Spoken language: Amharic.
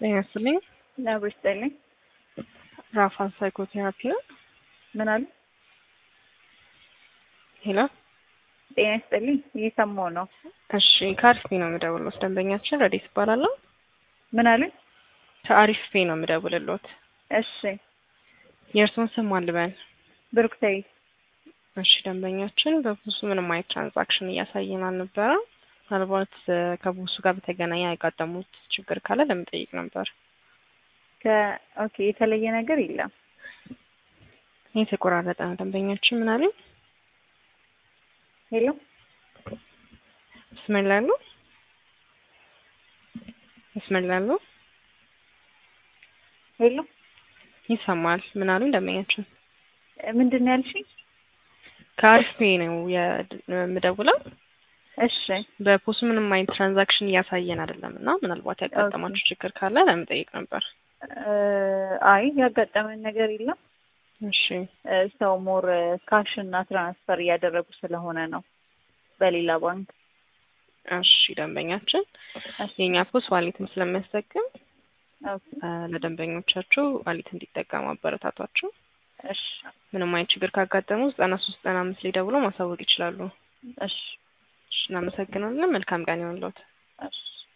ጤና ይስጥልኝ። ነብር ይስጥልኝ። ራፋን ሳይኮቴራፒ ነው። ምን አሉ? ሄሎ ጤና ይስጥልኝ። እየሰማሁ ነው። እሺ ከአሪፍ ፔ ነው የምደውልሎት። ደንበኛችን ረዴት ይባላለሁ። ምን አሉ? ከአሪፍ ፔ ነው የምደውልሎት። እሺ የእርስዎን ስም ማን ልበል? ብሩክታዊት። እሺ ደንበኛችን በቡሱ ምንም አይነት ትራንዛክሽን እያሳየን አልነበረም። ምናልባት ከቡሱ ጋር በተገናኘ ያጋጠሙት ችግር ካለ ለመጠየቅ ነበር። ከኦኬ የተለየ ነገር የለም። ይህ የተቆራረጠ ነው። ደንበኛችን ምን አሉ? ሄሎ መስመር ላይ አሉ? መስመር ላይ አሉ? ሄሎ ይሰማል። ምን አሉ ደንበኛችን? ምንድን ነው ያልሽኝ? ከአሪፍ ፔ ነው የምደውለው። እሺ በፖሱ ምንም አይነት ትራንዛክሽን እያሳየን አይደለም እና ምናልባት ያጋጠማችሁ ችግር ካለ ለመጠየቅ ነበር። አይ ያጋጠመን ነገር የለም። እሺ ሰው ሞር ካሽ እና ትራንስፈር እያደረጉ ስለሆነ ነው በሌላ ባንክ። እሺ ደንበኛችን የእኛ ፖስ ዋሌትም ስለሚያስጠቅም ኦኬ ለደንበኞቻችሁ ዋሌት እንዲጠቀሙ አበረታቷቸው። እሺ ምንም አይነት ችግር ካጋጠሙ ዘጠና ሶስት ዘጠና አምስት ላይ ደውሎ ማሳወቅ ይችላሉ። እሺ እሺ እናመሰግናለን። መልካም ቀን ይሆንልዎት። እሺ